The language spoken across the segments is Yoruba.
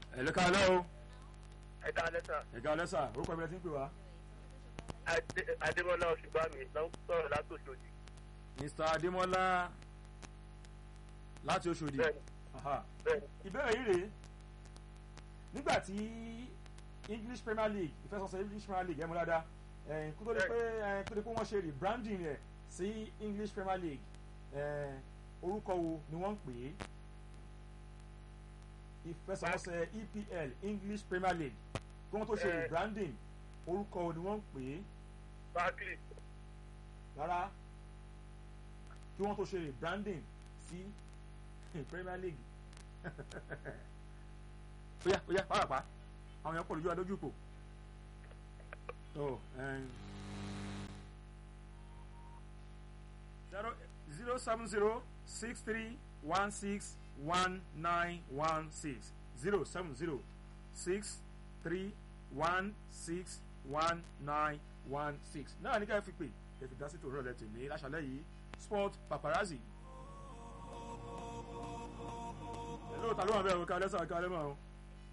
ẹ ló ká lẹ́ o ẹ ká lẹ́sà ẹ ká lẹ́ sà orúkọ ìbílẹ̀ tí ń pè wá. adémọlá ọ̀ṣùgbàmí ló ń sọ̀rọ̀ látòṣòdì. mr adémọlá láti oṣòdì bẹ́ẹ̀ni Aha. bẹ́ẹ̀ni ìbéèrè yìí rèé nígbà tí english premier league ìfẹsọ̀sẹ̀ english premier league ẹ̀ mú dáadáa ẹ̀ kó tó di pé ẹ̀ kó tó di pé wọ́n ṣe rebranding rẹ̀ sí english premier league ẹ̀ orúkọ wo ni wọ́n ń pè é ìfẹsọ̀sẹ̀ epl english premier league kí wọ́n tó ṣe Eh. rebranding orúkọ wo ni wọ́n ń pè é barclay rárá kí wọ́n tó ṣe rebranding sí premier league oya oya pàápàá àwọn èèyàn pọ̀ lójú adójú kò zero zero seven zero six three one six one nine one six zero seven zero six three one six one nine one six náà ní ká fi pè ẹ fi dá sí tòun rọlẹ̀ tèmi láṣálẹ̀ yìí sport paparazzi. hello ta ló wà bẹ́ẹ̀ o ká lẹ́sà ká lẹ́mọ̀ o.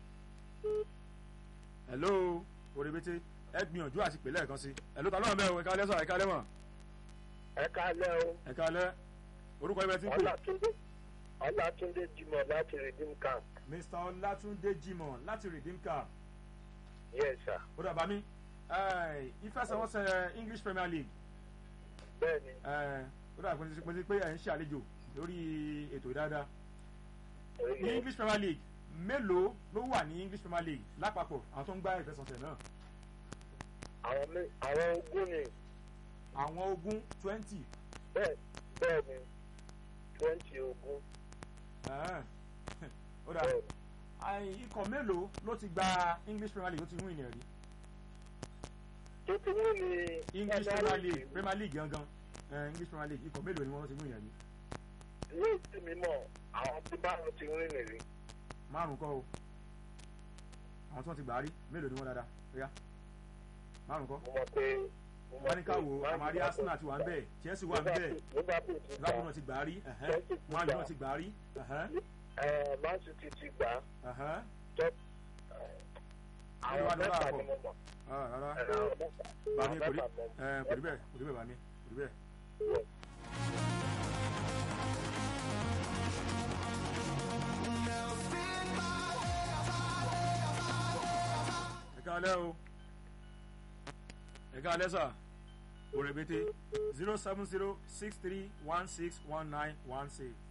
hello orebete ẹ gbìyànjú àti pè lẹ́ẹ̀kan sí hello ta ló wà bẹ́ẹ̀ o ká lẹ́sà ká lẹ́mọ̀ ẹ ká lẹ́ o ẹ ká lẹ́ orúkọ ibẹ̀ tí ń pè ọlátúndé ọlátúndé jimoh láti redeem camp mr ọlátúndé jimoh láti redeem camp yes sir ó dàbá mi ìfẹsẹ̀wọnsẹ̀ english premier league bẹ́ẹ̀ni ẹ, ó dàbá pé pé pé ẹ̀ ń ṣàlejò lórí ètò ìdáadáa ní english premier league mélòó ló wà ní english premier league lápapọ̀ àwọn tó ń gbá ìfẹsẹ̀wọnsẹ̀ náà àwọn mé- àwọn ogún ni àwọn ogún twenty bẹ́ẹ̀ bẹ́ẹ̀ni twenty ogún ó dà bẹ́ẹ̀ni àì, ikọ̀ mélòó ló ti gba english premier league ló ti win ẹ̀ rí tó ti wú ni english premier league premier league gangan ẹ, english premier league ikọ̀ mélòó ni wọ́n ti win ẹ̀ rí ní ìsìn mímọ́ àwọn tí báwọn ti wí nìrí márùn kọ́ o àwọn tí wọ́n ti gbà á rí mélòó ni wọ́n dáadáa ríà márùn kọ́ mo mọ̀ pé mo mọ̀ wọ́n ní ká pé wo Man àmàrí United arsenal ti wà ń bẹ̀ chelsea wà ń bẹ̀ Liverpool ti gbà liverpool náà ti gbà á rí ẹ̀hẹ́n, Chelsea ti man u gbà. náà ti gbà á rí ẹ̀hẹ́n, ẹ̀ Man City ti gbà ẹ̀hẹ́n. top Olúwa àwọn ló bá mẹ́fà bọ̀. ni mo mọ̀ Ah, rárá ẹ̀, àwọn mẹ́fà bàmí àwọn kò rí mẹ́fà mo mọ̀. ẹ, kò rí bẹ́ẹ̀ kò rí bẹ́ẹ̀ bàmí kò rí bẹ́ẹ̀. ẹ káalẹ́ o ẹ káalẹ́ sà òrèbètè zero seven zero six three one six one nine one six